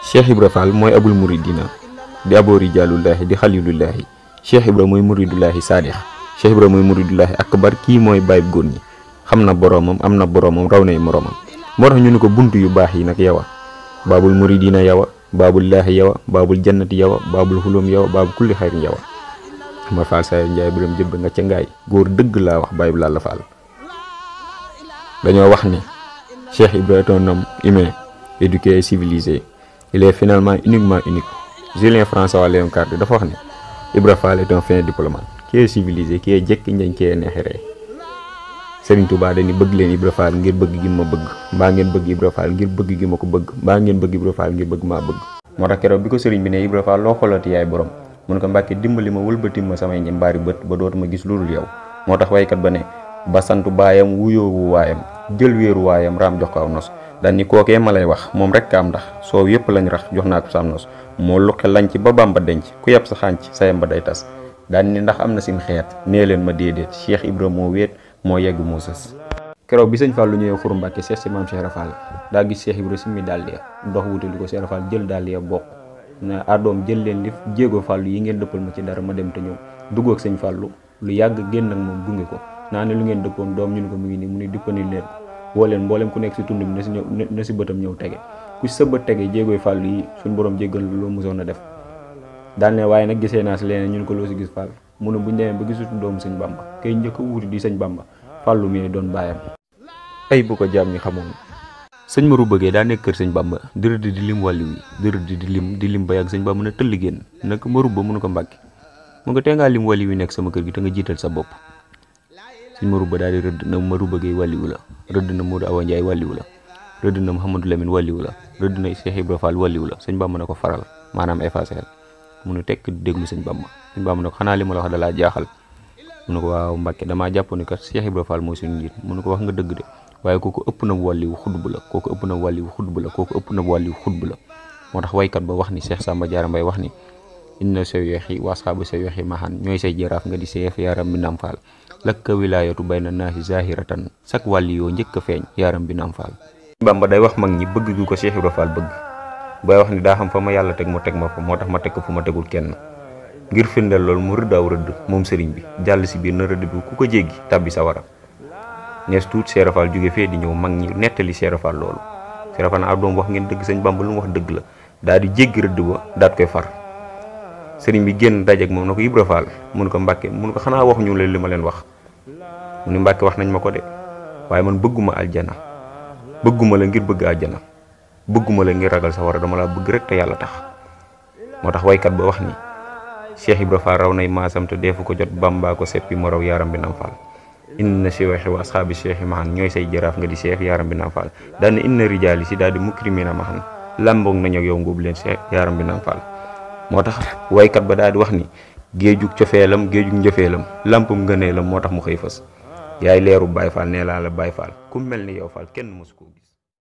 Cheikh Ibra Fall mooy abul muridina di aboo rijaalullaahi di xalilullaahi Cheikh Ibra mooy muridullaahi saadix Cheikh Ibra mooy muridullaahi akbar kii mooy bàyyib góor ñi xam na boroomam am na boroomam raw nay moroomam moo tax ñu ni ko bunt yu baax yi nag yawa baabul muridina yawa baabullaahi yawa baabul jannati yawa baabul xulum yawa baabul kulli xayrin yawa ma faal sayo njaay biram jëbb nga ca ngaay góor dëgg laa wax bàyyib laa la faal dañoo wax ni Cheikh Ibra est un homme humain éduqué et civilisé il est finalement uniquement unique Julien François Léon Cardi dafa wax ni Ibra Fall est un fin diplomate qui est civilisé qui est jekki njañ ki est neexeree Serigne Touba dañu bëgg leen Ibra Fall ngir bëgg gi ma bëgg mbaa ngeen bëgg Ibra Fall ngir bëgg gi ma ko bëgg mbaa ngeen bëgg Ibra Fall ngir bëgg maa bëgg moo tax keroog bi ko sëriñ bi ne Ibra Fall loo xoolati yaay borom mun ko mbàkke dimbali ma wëlbati ma samay njambaari bët ba dootuma gis lu dul yow moo tax waykat ba ne ba santu baayam wuyoowu waayam jël wéeru waayam raam jox ko aw nos daan ni kookee ma lay wax moom rek am ndax soow yëpp lañ rax jox naa ko sam nos moo luqe lañ ci ba bamba denc ku yab sa xànc sayam ba day tas daan ni ndax am na sim xeet nee leen ma déedéet Cheikh Ibra moo wéet moo yegg moo sës keroog bi sëñ Fallou ñëwee xuru Mbàkke seet si maam Cheikh Rafal daa gis Cheikh Ibra simmi daal ya ndox wutali ko Cheikh Rafal jël daal ya bokk na adoom jël leen li jéego Fallou yi ngeen dëppal ma ci dara ma dem te ñëw dugg ak sëñ Fallou lu yàgg génn ak moom gunge ko naa ne lu ngeen dëppoon doom ñu ne ko mu ngi nii mu ni dippani leen woo leen mboolem ku nekk si tund bi na si ñëw na si bëtam ñëw tege ku sa bët tege jéegooy Fallou yi suñ borom jéggal loo mosoon a def daal ne waaye nag gisee naa si leneen ñu ne ko loo si gis Fall mu ne buñ demee ba gisutu doomu sëñ Bamba kay njëkk a wuti di sëñ Bamba Fallou mi doon bàyyam ay bu ko jaam ñi xamoon sëñ Maru bëggee daa nekk kër sëñ Bamba di rëdd di lim wàllu wi di rëdd di lim di lim ba yàgg sëñ Bamba ne tëll génn nag Maru ba mënu ko mbàkki mu nga tee ngaa lim wàllu wi nekk sama kër gi te nga jiital sa bopp sëñ Maru ba daal di rëdd na Maru bëggee wàlliwu la rëdd na Modou Awa Ndiaye wàlliwu la rëdd na Mouhamadou Lamine wàlliwu la rëdd na Cheikh Ibra Fall wàlliwu la sëñ Bamba ne ko faral maanaam effacé mu ne tekk di déglu sëñ Bamba sëñ Bamba ne ko xanaa li ma la wax dalaa jaaxal mu ne ko waaw Mbàkke damaa jàpp ni kat Cheikh Ibra Fall mooy suñu njiit mu ne ko wax nga dëgg de waaye kooku ëpp na wàlliwu xutbu la kooku ëpp na wàlliwu xutbu la kooku ëpp na wàlliwu xutbu la moo tax waykat ba wax ni Cheikh Samba Diarra Mbaye wax ni inna sa weexi wasxaabu sa weexi maxan ñooy say jaraaf nga di seef yaaram bi nam faal lakka wilaayatu bayna naasi zahiratan sak wàlli yoo njëkk a feeñ yaaram bi nam faal Bamba day wax mag ñi bëgg gu ko Cheikh Ibra Fall bëgg bay wax ni daa xam fa ma yàlla teg mu teg ma fa moo tax ma teg ko fu ma tegul kenn ngir firndeel loolu mu rëdd aw rëdd moom sëriñ bi jàll si biir na rëdd bi ku ko jéggi tàbbi sa wara nees tuut Cheikh Ibra Fall jóge fee di ñëw mag ñi nettali Cheikh Ibra Fall loolu Cheikh Ibra Fall na ab doom wax ngeen dëgg sëñ Bamba lu mu wax dëgg la daal di jéggi rëdd ba daat koy far sëriñ bi génn dajeek moom na ko Ibra Fall mun ko Mbàkke mun ko xanaa wax ñu leen li ma leen wax mu ni Mbàkke wax nañ ma ko de waaye man bëgguma aljana bëgguma la ngir bëgg aljana bëgguma la ngir ragal sa war a dama laa bëgg rek te yàlla tax moo tax waykat ba wax ni Cheikh Ibra Fall raw nay maasam te deefu ko jot Bamba ko seppi mo raw yaaram bi nam Fall inna cheikhi wa asxaabi cheikhi mahan ñooy say jaraaf nga di cheikh yaaram bi nam Fall daal ne inna rijaali si daal di mukrimina mahan làmboog nañu ak yow ngóobu leen cheikh yaaram bi nam Fall moo tax waykat ba daal di wax ni géejug cofeelam géejug njëfeelam lampum ngëneelam moo tax mu xëy fës yaay leeru Baay Faal nee laa la Baay Faal ku mel ni yow Faal kenn mësu koo gis